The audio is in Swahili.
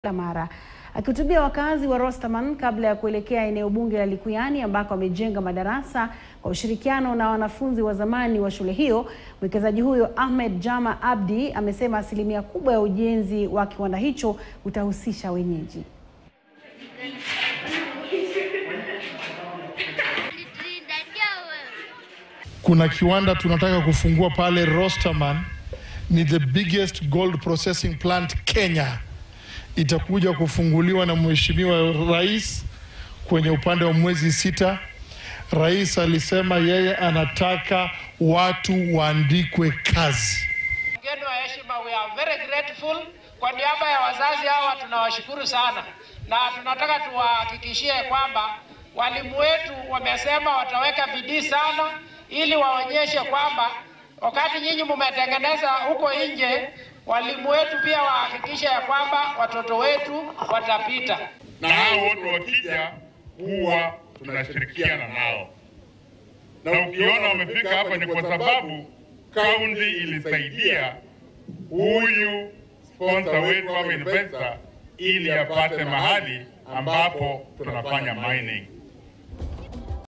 la Mara. Akihutubia wakazi wa Rostaman kabla ya kuelekea eneo bunge la Likuyani ambako amejenga madarasa kwa ushirikiano na wanafunzi wa zamani wa shule hiyo, mwekezaji huyo Ahmed Jama Abdi amesema asilimia kubwa ya ujenzi wa kiwanda hicho utahusisha wenyeji. Kuna kiwanda tunataka kufungua pale Rosterman, ni the biggest gold processing plant Kenya. Itakuja kufunguliwa na Mheshimiwa Rais kwenye upande wa mwezi sita. Rais alisema yeye anataka watu waandikwe kazi. Mgeni wa heshima, we are very grateful. Kwa niaba ya wazazi hawa tunawashukuru sana, na tunataka tuwahakikishie kwamba walimu wetu wamesema wataweka bidii sana, ili waonyeshe kwamba wakati nyinyi mmetengeneza huko nje, walimu wetu pia wahakikishe ya kwamba watoto wetu watapita. na hao wote wakija huwa tunashirikiana nao, na ukiona wamefika hapa ni kwa sababu kaunti ilisaidia huyu sponsor wetu ama investor ili apate mahali ambapo tunafanya mining.